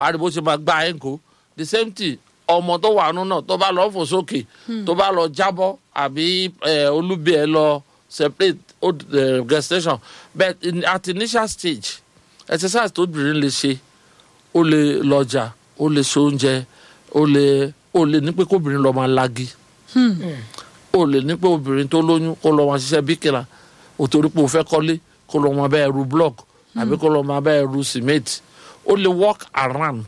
ariwo ṣe máa gba ẹ̀ ń kó the same thing ọmọ tó wà nínú náà tó bá lọ fò sókè tó bá lọ jábọ́ àbí eh, olúbi ẹ̀ lọ separate old uh, gestation but in, at initial stage exercise tó bìnrin lè ṣe ó lè lọ́jà ó lè ṣe oúnjẹ ó lè ó lè ní pé kóbìnrin lọ́ọ́ máa lagi ó lè ní pé obìnrin tó lóyún kó lọ́ọ́ máa ṣiṣẹ́ bíkìlà ó torí pé ó fẹ́ kọ́lé kó lọ́ọ́ máa bẹ́ẹ̀ ru block àbí kó lọ́ọ́ máa bẹ́ẹ̀ ru cement ó lè walk around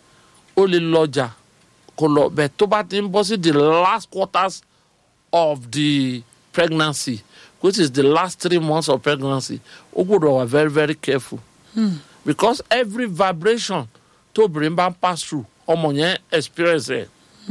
ó lè lọ́jà kó lọ bẹ́ẹ̀ tó bá ti ń bọ́ sí the last quarters of the pregnancy which is the last three months of pregnancy ó gbọ́dọ̀ wà very very careful because every vibration tóbìnrin bá ń pass through ọmọ yẹn experience ẹ̀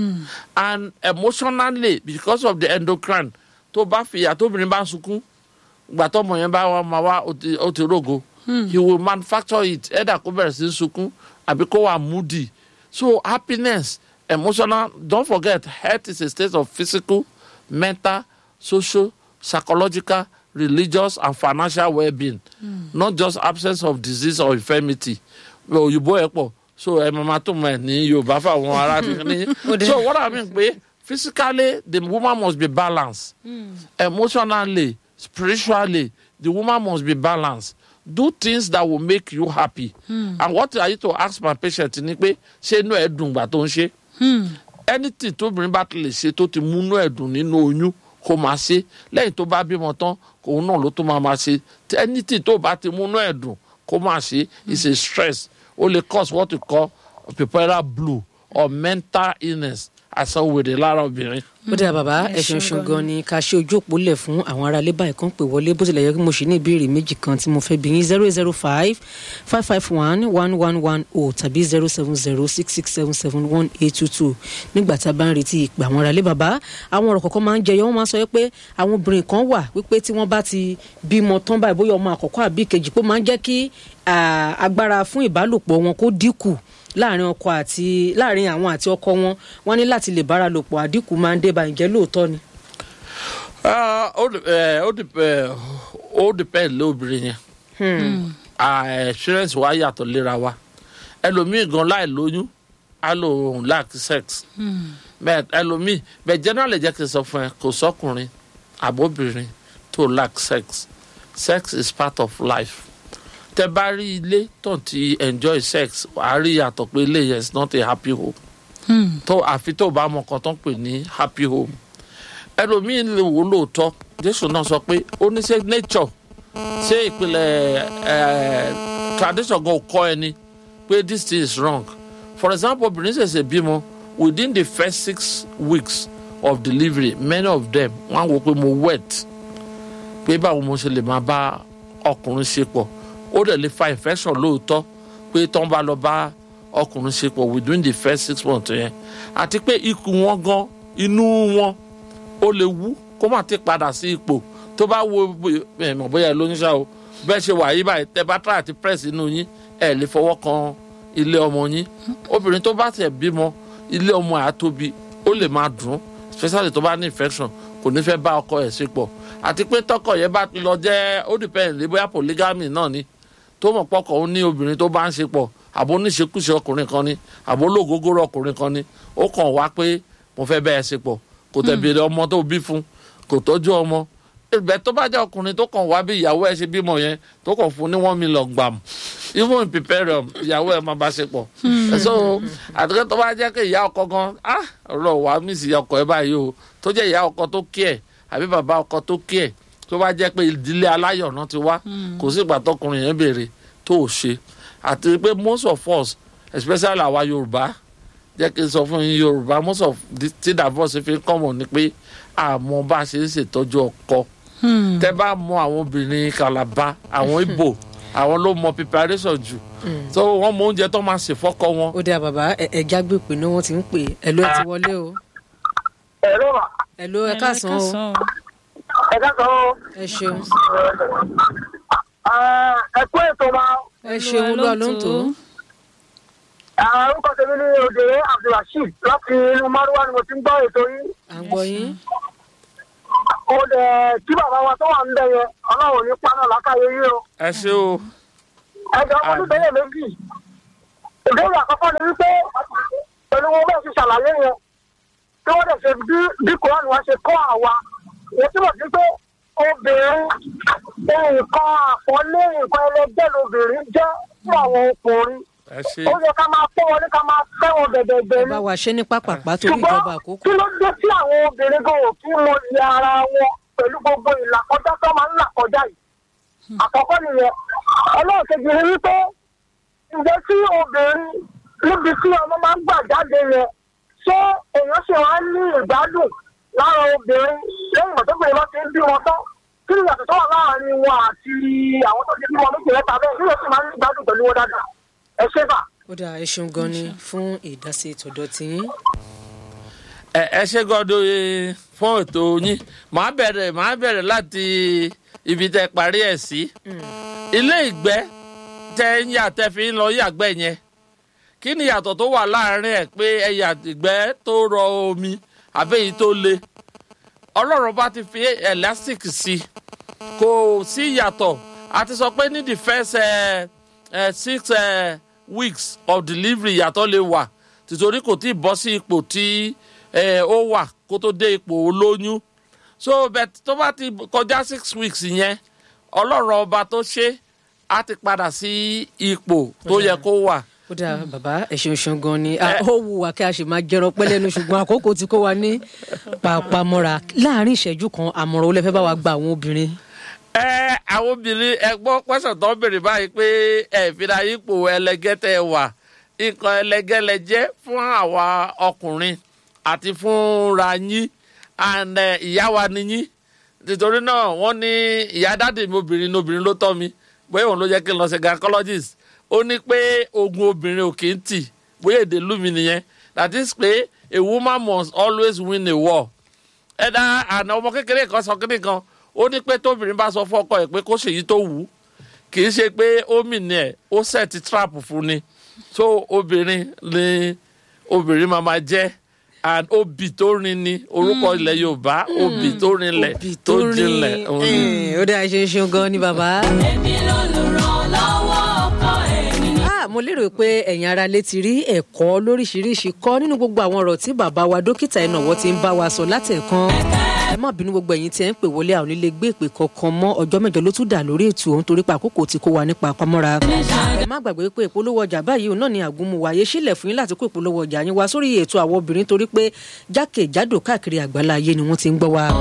and emotionally because of the endocrine tó bá fìyà tóbìnrin bá ń sunkún gbà tọmọ yẹn bá wà máa wá ó ti- ó ti rògo he will manufacture it ẹ̀dà kó bẹ̀rẹ̀ sí í sunkún àbí kó wà moody so happiness emotional don't forget health is a state of physical mental social psychological religious and financial well-being not just absence of disease or infirmity òyìnbó ẹ pọ̀ so ẹ máa tó mọ ẹ ní yorùbá fáwọn ará ní so what i mean pé physically the woman must be balanced emotionally spiritually the woman must be balanced do things that will make you happy and what i used to ask my patient ni pé ṣé inú ẹ dùn gbà tó ń ṣe anything tóbìnrin bá ti lè ṣe tó ti múnú ẹ dùn nínú oyún kó máa ṣe lẹ́yìn tó bá bímọ tán òun náà ló tó máa máa ṣe anything tó bá ti múnú ẹ dùn kó máa ṣe is a stress ó lè cause what we call puerperal blue or mental illness àìsàn wèrè lára obìnrin. ó dára bàbá Ẹ ẹ̀sùn ṣeun ṣùn gan ni ká ṣe ojú òpó lẹ̀ fún àwọn ará ilé báyìí kan pè wọlé bó tilẹ̀ yẹ kí mo ṣe ní ìbéèrè méjì kan tí mo fẹ́ bí yín zero zero five five five one one one one o tàbí zero seven zero six six seven seven one eight two two nígbà tá a bá ń retí ìpè àwọn ará ilé bàbá àwọn ọ̀rọ̀ kọ̀ọ̀kan máa ń jẹyọ wọ́n máa ń sọ pé àwọn obìnrin kan wà wípé tí wọ́n bá ti bímọ tán báyìí bóyá ọmọ àkọ́kọ́ àbí ìkejì pé ó máa ń jẹ́ kí ah, agbára fún ìbálòpọ̀ wọn kó dínkù láàrin ọkọ àti láàrin àwọn àti ọkọ wọn wọn ní láti lè bára lò pọ̀ àdínkù máa ń dé bá ǹjẹ́ lóòótọ́ ni. Ah, ó dep- eh, ó dep- eh, ó depend lóbìnrin yẹn Ah, experience wa yàtọ̀ léra wa ẹlòmíì gan láì lóyún á lò òun lack sex bẹ́ẹ̀ ẹlòmíì bẹ́ẹ̀ generally jẹ́ kí n sọ fún ẹ kò sọ́kùnrin àbóbìnrin tó lack sex sex is part of life tẹ bá rí ilé tó ti enjoy sex wàá rí yàtọ̀ pé ilé yẹn is not a happy home tó àfi tó bá mọ nǹkan tó ń pè ní happy home ẹlòmíín lè wò lóòótọ́ jésù náà sọ pé ó ní ṣe nature ṣé ìpìlẹ̀ ẹ̀ tradition gan kọ́ ẹni pé this thing is wrong for example obìnrin ṣẹ̀ṣẹ̀ bímọ within the first six weeks of delivery many of them wọ́n á wò pé mo wet pé báwo mo ṣe lè máa bá ọkùnrin ṣe pọ̀ ó dẹ̀ lè fa infection lóòótọ́ pé tán bá lọ bá ọkùnrin ṣe pọ̀ within the first six months yẹn àti pé ikùn wọn gan inú wọn ó lè wú kó má ti padà sí ipò tó bá wo ẹ mọ̀ bóyá ẹ lóyún ṣá o bẹ́ẹ̀ ṣe wà yí báyìí tẹ bá try àti press inú yín ẹ lè fọwọ́ kan ilé ọmọ yín obìnrin tó bá tẹ̀ bímọ ilé ọmọ ẹ̀ á tóbi ó lè máa dùn especially tó bá ní infection kò ní fẹ́ bá ọkọ ẹ̀ ṣe pọ̀ àti pé tọkọ yẹn bá ti lọ jẹ́ ó depend lé bóyá polygamy náà ni tó mọ̀ pọ́kọ̀ ó ní obìnrin tó bá ń ṣe pọ̀ àbó níṣekúṣe ọkùnrin kan ni àbó lóògógóró ọkùnrin kan ni ó kàn wá pé mo fẹ́ bẹ́ẹ̀ ṣe pọ̀ kò tẹ̀ béèrè ọmọ tó bí fún kò tọ́jú ọmọ ìbẹ̀ tó bá jẹ́ ọkùnrin tó kàn wá bí ìyàwó ẹ̀ ṣe bímọ yẹn tó kàn fún ní one million gbàm even in preparing ìyàwó ẹ̀ máa bá ṣe pọ̀ so àtúkẹ́ tó bá jẹ́ pé ìyá ọkọ gan ah ọ̀rọ̀ wàá mísì ìyá ọkọ ẹ̀ báyìí o tó jẹ́ ìyá ọkọ tó kí ẹ̀ àbí bàbá ọkọ tó kí ẹ̀ tó bá jẹ́ pé ìdílé aláyọ̀ náà ti wá kò sí ìgbà tọkùnrin yẹn béèrè tó ò ṣe àti pé most of us especially àwa yorùbá jẹ́ kí n sọ fún yín yorùbá most of the- tí divorce fi ń kọ́mọ̀ ni pé àmọ́ bá a ṣe ń ṣètọ́jú ọkọ tẹ́ bá mọ àwọn obìnrin kalaba àwọn ibo àwọn ló mọ preparation jù so wọ́n mọ oúnjẹ tó máa ṣe fọ́kọ wọn. ó dáa bàbá ẹja gbé pé ní wọn ti ń pè ẹ ló ẹ ti wọlé o ẹ̀rọ mà ẹ ló ẹ káàsán o ẹ káàsán o ẹ ṣeun ẹ kú ètò ma ẹ ṣeun olúwa ló ń tó orúkọ tèmi ní òde abdulrasheed láti inú márùwá ni mo ti ń gbọ́ ètò yín à ń gbọ́ yín ó dẹ̀ kí bàbá wa tó wà ń bẹ̀ yẹn ọlọ́run ní paná lákàyè yín o ẹ ṣe o ẹjọ́ ọmọdún bẹ́yẹ̀ méjì ìbéèrè àkọ́kọ́ ni wípé pẹ̀lú wọn bẹ́ẹ̀ ti ṣàlàyé yẹn tí wọ́n dẹ̀ ṣe bí bí koran wa ṣe kọ́ àwa wọ́n túbọ̀ sí pé obìnrin nǹkan àpọ́nlé nǹkan ẹlẹgbẹ́ lobìnrin jẹ́ fún àwọn ọkùnrin ẹ ṣe ó yẹ ká máa pọ́n wọn ní ká máa fẹ́ wọn bẹ̀bẹ̀bẹ̀ ni bá wa ṣe ní pápápá torí ìjọba ṣùgbọ́n àkókò. kí ló dé tí àwọn obìnrin gan ò kí mọ iye ara wọn pẹ̀lú gbogbo ìlàkọjá tó máa ń là kọjá yìí àkọ́kọ́ nìyẹn ẹlẹ́ẹ̀kejì ni wípé ǹjẹ́ tí obìnrin níbi tí ọmọ máa ń gbà jáde yẹn ṣé èèyàn ṣe wá ní ìgbádùn lára obìnrin lẹ́yìn ìgbà tó pè é bá ti ń bí wọn tán kí ni ìyàtọ̀ tó wà láàrin wọn àti àwọn tó ti bí wọn méjì mẹ́ta bẹ́ẹ̀ kí ló sì máa ń ní ìgbádùn pẹ̀lú wọn dáadáa ẹ ṣé bà. ó dáa ẹ ṣeun gan ni fún ìdásí tọ̀dọ̀ tiyín. ẹ ẹ ṣe gbọ́dọ̀ eh, fún ètò yín màá bẹ̀rẹ̀ màá bẹ̀rẹ̀ láti ibi tẹ parí ẹ̀ sí ilé ìgbẹ́ tẹ ń yà tẹ fi ń lọ yàgbẹ́ yẹn kí ni ìyàtọ̀ tó wà láàrin ẹ̀ pé ẹ yà ìgbẹ́ tó rọ omi àbẹ́ èyí tó le ọlọ́run bá ti fi elastic sí kò sí ìyàtọ̀ a ti sọ pé ní the first uh, uh, six uh, weeks of delivery ìyàtọ̀ lè wà tìtorí kò tí ì bọ́ sí ipò tí eh, ó wà kó tó dé ipò olóyún so but tó bá ti kọjá six weeks yẹn ọlọ́run ọba tó ṣe á ti padà sí ipò tó yẹ kó wà. ó dáa bàbá ẹ ṣeun ṣeun gan ni Ah, ó wù wá kí a ṣe máa jẹran pẹ́ lẹ́nu ṣùgbọ́n àkókò tí kò wá ní pàápàámọ́ra láàrin ìṣẹ́jú kan àmọ̀ràn ó lè fẹ́ bá wa gba àwọn obìnrin. ẹ àwọn obìnrin ẹ gbọ́ pẹ́sẹ̀ tó ń béèrè báyìí pé ẹ fìdá ipò ẹlẹgẹ́ tẹ wà nǹkan ẹlẹgẹ́ lẹ jẹ́ fún àwa ọkùnrin àti fúnra yín and eh, ìyá wa ni yín nítorí náà wọ́n ní ìyá dáàdì mi obìnrin ní obìnrin ló tọ́ mi bóyá òun ló jẹ́ kí n lọ sí gynecologist ó ní pé ogun obìnrin ò kì í tì bóyá èdè lù mí nìyẹn that is pé a woman must always win a war ẹ̀dá àná ọmọ kékeré kan sọ kíní kan ó ní pé tóbìnrin bá sọ fún ọkọ ẹ̀ pé kó ṣèyí tó wù ú kì í ṣe pé ó mìíní ẹ̀ ó set trap fún ni so obìnrin ni obìnrin máa ma jẹ́ and obì tó rin ni orúkọ ilẹ̀ yorùbá obì tó rinlẹ̀ Òbí tó jinlẹ̀ òun ni. Eh, ó dáa ẹ ṣeun ṣeun gan ni bàbá. èmi lolùrànlọ́wọ́ ọkọ èmi ni. Ah, mo lérò pé ẹ̀yin ara lè ti rí ẹ̀kọ́ lóríṣiríṣi kọ́ nínú gbogbo àwọn ọ̀rọ̀ tí bàbá wa dókítà ìnáwó ti ń bá wa sọ látẹ̀kan. ẹ má bínú gbogbo ẹ̀yin tí ẹ ń pè wọlé àwọn onílé gbé ìpè kankan mọ́ ọjọ́ mẹ́jọ ló tún dà lórí ètò òun torí pé àkókò tí kò wà nípa àpamọ́ra. ẹ má gbàgbé pé ìpolówó ọjà báyìí òun náà ni àgúnmu wáyé sílẹ̀ fún yín láti kó ìpolówó ọjà yín wá sórí ètò àwọn obìnrin torí pé jákèjádò káàkiri àgbálá ayé ni wọ́n ti ń gbọ́ wa.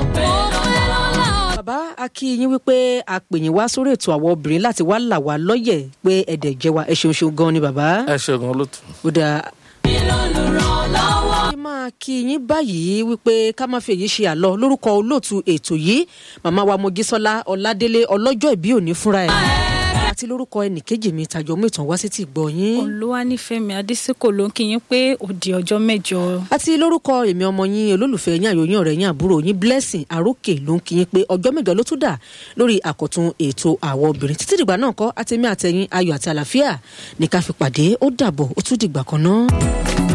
bàbá a kí yín wípé a pè yín wá sórí ètò àwọn obìnrin láti wá là wá lọ́yẹ̀ pé ẹ̀dẹ̀ jẹ́ wa ẹ ṣeun ṣeun gan ni bàbá. ẹ ṣe gan ló tù. ó dáa èmi lolùrànlọ́wọ́. kí máa kí yín báyìí wípé ká má fi èyí ṣe àlọ lórúkọ olóòtú ètò yìí màmá wa mojísọ́lá ọládélé ọlọ́jọ́ ìbí òní fúnra ẹ̀ àti lórúkọ ẹnìkejì mi tàjọ mú ìtàn wá sí ti gbọ́ yín olúwanífẹ̀mí adésìkò ló ń kí yín pé ó di ọjọ́ mẹ́jọ. àti lórúkọ èmi ọmọ yín olólùfẹ́ yín àyò yín ọ̀rẹ́ yín àbúrò yín blessing àrókè ló ń kí yín pé ọjọ́ mẹ́jọ ló tún dà lórí àkọ́tún ètò àwọn obìnrin títí dìgbà náà kọ́ àtẹ̀mí àtẹ̀yìn ayọ̀ àti àlàáfíà ní ká fi pàdé ó dàbọ̀ ó tún dìgbà kan náà.